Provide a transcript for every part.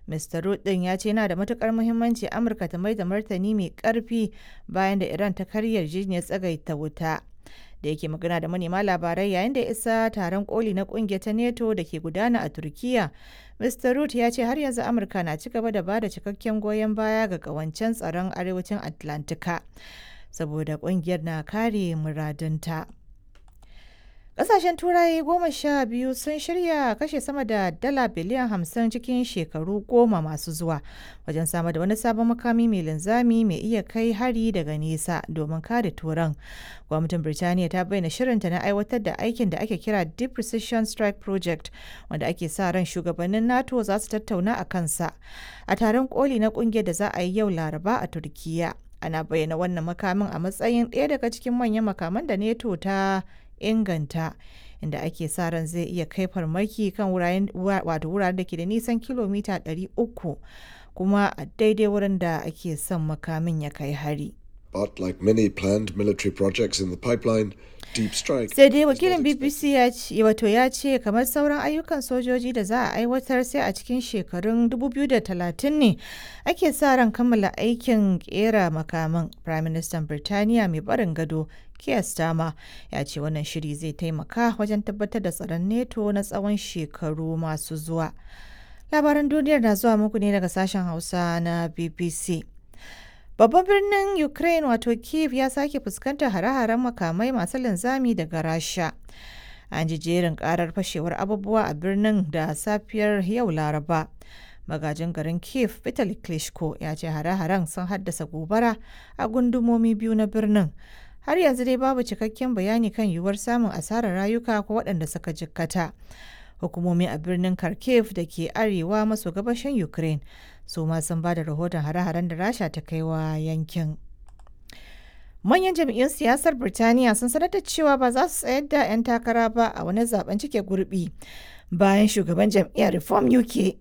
Mr. Rudd ɗin ya ce yana da matukar muhimmanci Amurka ta mai da martani mai ƙarfi bayan da Iran ta karya yarjejeniyar tsagaita wuta. Da yake magana da manema labarai yayin da ya isa taron koli na kungiyar ta NATO da ke gudana a Turkiya. Mr. Rudd ya ce har yanzu Amurka na ci gaba da ba da cikakken goyon baya ga kawancen tsaron arewacin Atlantika. Saboda kungiyar na kare muradunta. Ƙasashen Turai goma sha biyu sun shirya kashe sama da dala biliyan hamsin cikin shekaru goma masu zuwa wajen samar da wani sabon makami mai linzami mai iya kai hari daga nesa domin kare turan. Gwamnatin Birtaniya ta bayyana shirinta na aiwatar da aikin da ake kira Deep Precision Strike Project wanda ake sa ran shugabannin NATO za su tattauna a kansa a taron koli na kungiyar da za a yi yau Laraba a Turkiyya. Ana bayyana wannan makamin a matsayin ɗaya daga cikin manyan makaman da NATO ta inganta inda ake sa ran zai iya kai farmaki kan wuraren da ke da nisan kilomita 300 kuma a daidai wurin da ake son makamin ya kai hari. But like many planned military projects in the pipeline, Deep Strike sai dai wakilin bbc ya ce wato ya ce kamar sauran ayyukan sojoji da za a aiwatar sai a cikin shekarun 2030 ne ake sa ran kammala aikin kera makaman prime minister birtaniya mai barin gado Keir Starmer ya ce wannan shiri zai taimaka wajen tabbatar da tsaron neto na tsawon shekaru masu zuwa labaran duniyar na zuwa muku ne daga sashen hausa na bbc Babban birnin Ukraine wato Kiev ya sake fuskantar hare-haren makamai masu linzami daga Rasha. An ji jerin karar fashewar abubuwa a birnin da safiyar yau Laraba. Magajin garin Kiev Vitali Klitschko ya ce hare-haren sun haddasa gobara a gundumomi biyu na birnin. Har yanzu dai babu cikakken bayani kan yiwuwar samun asarar rayuka ko waɗanda suka jikkata. Hukumomi a birnin Kharkiv da ke arewa maso gabashin Ukraine su ma sun ba da rahoton hare-haren da rasha ta kai wa yankin manyan jam'iyyun siyasar birtaniya sun sanar da cewa ba za su tsayar da 'yan takara ba a wani zaben cike gurbi bayan shugaban jam'iyyar reform uk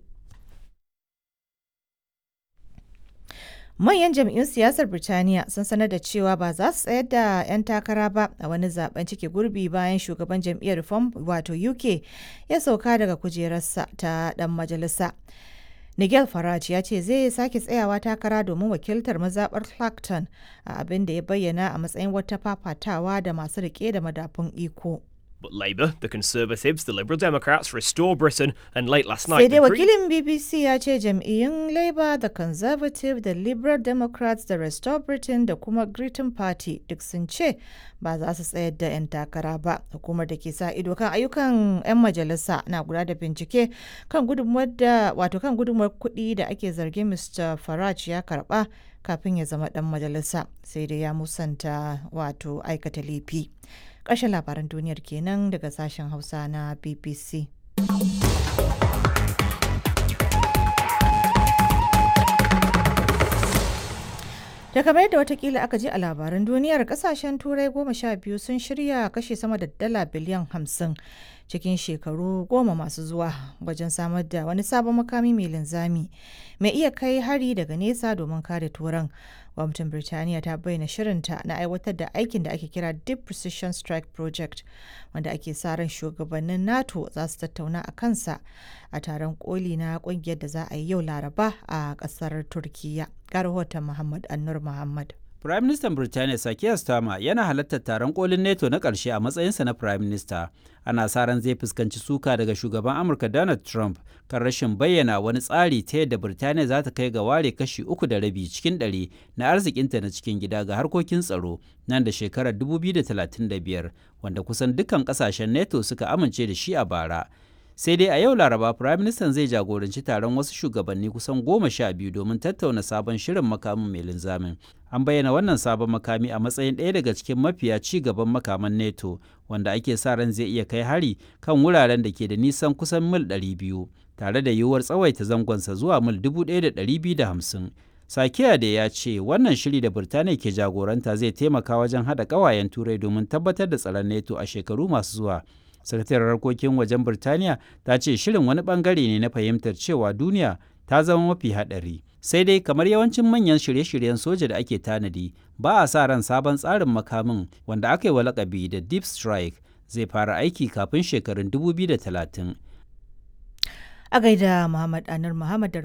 manyan jam'iyyun siyasar birtaniya sun sanar da cewa ba za su tsayar da 'yan takara ba a wani zaben cike gurbi bayan shugaban jam'iyyar reform wato uk ya sauka daga kujerarsa ta dan majalisa Nigel Farage ya ce zai sake tsayawa takara domin wakiltar mazaɓar Clacton a abin da ya bayyana a matsayin wata fafatawa da masu rike da madafun iko. But Labour, the Conservatives, the Liberal Democrats restore Britain, and late last Sai night dai the Green- wakilin BBC ya ce jam'iyyun Labour da Conservative da Liberal Democrats da Restore Britain da kuma Green Party duk sun ce ba za su tsayar da 'yan takara ba. Hukumar da ke sa ido kan ayyukan 'yan majalisa na guda da bincike kan gudunmuwar da wato kan gudunmuwar kuɗi da ake zargin Mr. Farage ya karɓa kafin ya zama ɗan majalisa sai dai ya musanta wato aikata laifi. Ƙarshen labaran duniyar kenan daga sashen Hausa na BBC. Da kamar yadda watakila aka ji a labaran duniyar kasashen turai goma sha biyu sun shirya kashe sama da dala biliyan hamsin cikin shekaru goma masu zuwa wajen samar da wani sabon makami mai linzami mai iya kai hari daga nesa domin kare turan gwamnatin birtaniya ta bayyana shirinta na aiwatar da aikin da ake kira deep precision strike project wanda ake sa ran shugabannin nato za su tattauna a kansa a taron koli na kungiyar da za a yi yau laraba a kasar turkiya ga rahoton muhammad annur muhammad Firaministan Birtaniya Sakiyar Starmer yana halartar taron kolin NATO na ƙarshe a matsayinsa na Firayim Minista. Ana sa ran zai fuskanci suka daga shugaban Amurka Donald Trump kan rashin bayyana wani tsari ta yadda Birtaniya za ta kai ga ware kashi uku da rabi cikin ɗari na arzikinta na cikin gida ga harkokin tsaro nan da shekarar 2035 wanda kusan dukkan ƙasashen NATO suka amince da shi a bara. sai dai a yau laraba firaministan zai jagoranci taron wasu shugabanni kusan goma sha biyu domin tattauna sabon shirin makamin mai linzamin an bayyana wannan sabon makami a matsayin ɗaya daga cikin mafiya ci gaban makaman neto wanda ake sa ran zai iya kai hari kan wuraren da ke da nisan kusan mil 200 tare da yiwuwar tsawaita zangonsa zuwa mil 1250 Sakiya da ya ce wannan shiri da Birtaniya ke jagoranta zai taimaka wajen haɗa ƙawayen turai domin tabbatar da tsaron neto a shekaru masu zuwa sakataren harkokin wajen birtaniya ta ce shirin wani bangare ne na fahimtar cewa duniya ta zama mafi haɗari sai dai kamar yawancin manyan shirye-shiryen soja da ake tanadi ba a sa ran sabon tsarin makamin wanda aka yi wa lakabi da deep strike zai fara aiki kafin shekarun 2030 a gaida muhammad anur muhammad da